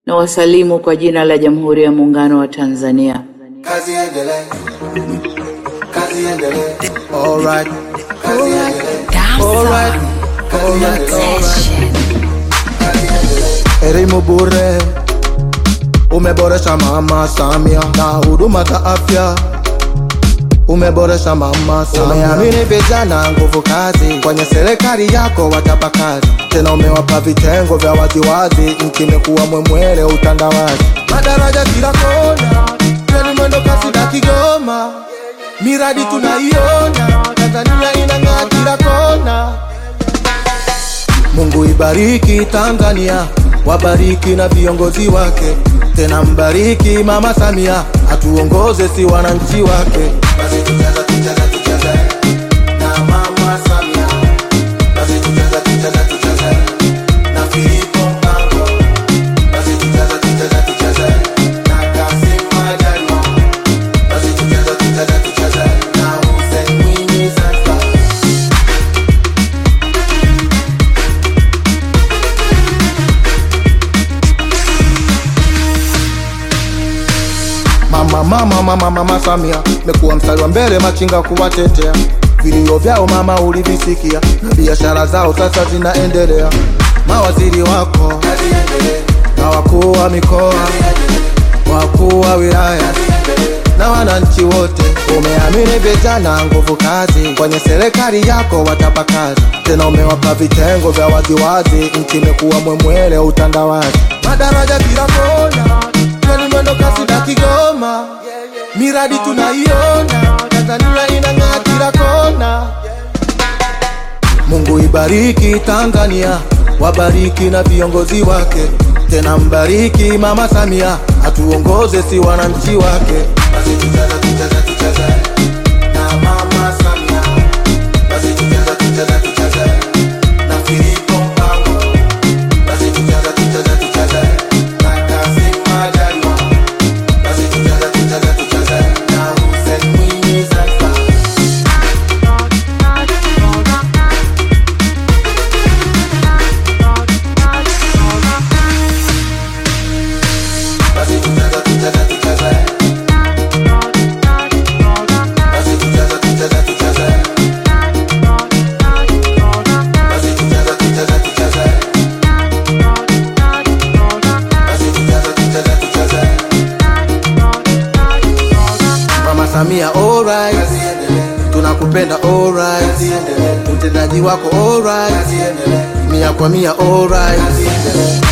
na wasalimu kwa jina la Jamhuri ya Muungano wa Tanzania. Kazi endelee. Kazi endelee. Alright. Kazi endelee. Alright. Kazi endelee. Kazi endelee. Elimu bure umeboresha Mama Samia na huduma za afya umeboresha Mama Samia. Umeamini vijana nguvu kazi, kwenye serikali yako watapa kazi, tena umewapa vitengo vya waziwazi, nchi imekuwa mwemwele utandawazi, madaraja kila kona, treni mwendo kasi na Kigoma, miradi tunaiona, Tanzania inang'aa kila kona. Mungu ibariki Tanzania, wabariki na viongozi wake, tena mbariki Mama Samia, atuongoze si wananchi wake. Basi tucheze, tucheze, tucheze na Mama Samia, basi tucheze, tucheze, tucheze na Filipo Mpango, basi tucheze, tucheze, tucheze na Kassim Majaliwa, basi tucheze, tucheze, tucheze na Hussein Mwinyi Zanzibar. Mama, mama, mama, mama Samia mekuwa mstari wa mbele machinga kuwatetea. Vilio vyao mama ulivisikia, na biashara zao sasa zinaendelea. Mawaziri wako na wakuu wa mikoa, wakuu wa wilaya na wananchi wote, umeamini vijana nguvu kazi, kwenye serikali yako watapa kazi, tena umewapa vitengo vya waziwazi, nchi imekuwa mwemwele utandawazi, madaraja kila kona, treni mwendo kasi na Kigoma, miradi tunaiona, Tanzania inang'aa kila kona. Mungu ibariki Tanzania, wabariki na viongozi wake, tena mbariki Mama Samia, atuongoze si wananchi wake. Basi tucheze, tucheze, tucheze na Mama Samia, basi tucheze, tucheze, tucheze na Filipo Mpango, basi tucheze, tucheze, tucheze na Kassim Majaliwa, basi tucheze, tucheze, tucheze na Hussein Mwinyi Zanzibar. Basi tucheze, tucheze, tucheze. Basi tucheze, tucheze, tucheze. Basi tucheze, tucheze, tucheze. Basi tucheze, tucheze, tucheze. Mama Samia alright, tunakupenda alright, utendaji wako alright, mia kwa mia alright.